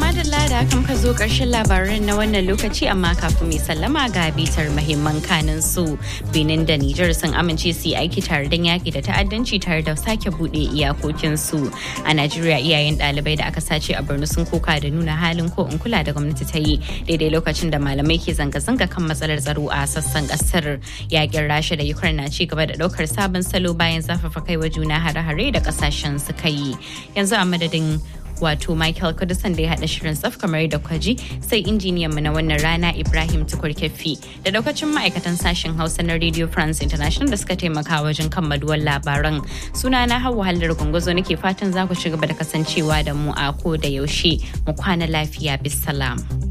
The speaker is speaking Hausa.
madalla da kan ka zo ƙarshen labaran na wannan lokaci amma kafin mai sallama ga bitar mahimman kanin su benin da nijar sun amince su yi aiki tare don yaƙi da ta'addanci tare da sake buɗe iyakokin su a najeriya iyayen ɗalibai da aka sace a borno sun koka da nuna halin ko in kula da gwamnati ta yi daidai lokacin da malamai ke zanga-zanga kan matsalar tsaro a sassan ƙasar yaƙin rasha da ukraine na ci gaba da ɗaukar sabon salo bayan zafafa kai wa juna hare-hare da ƙasashen suka yi yanzu a madadin wato Michael Kudusan da ya haɗa shirin tsaf kamar da kwaji sai injiniyan mu na wannan rana Ibrahim Tukur Keffi da daukacin ma'aikatan sashen Hausa na Radio France International da suka taimaka wajen kammaluwar labaran. Suna na Hauwa Hallar Gunguzo nake fatan za ku ci gaba da kasancewa da mu a ko da yaushe mu kwana lafiya bisalam.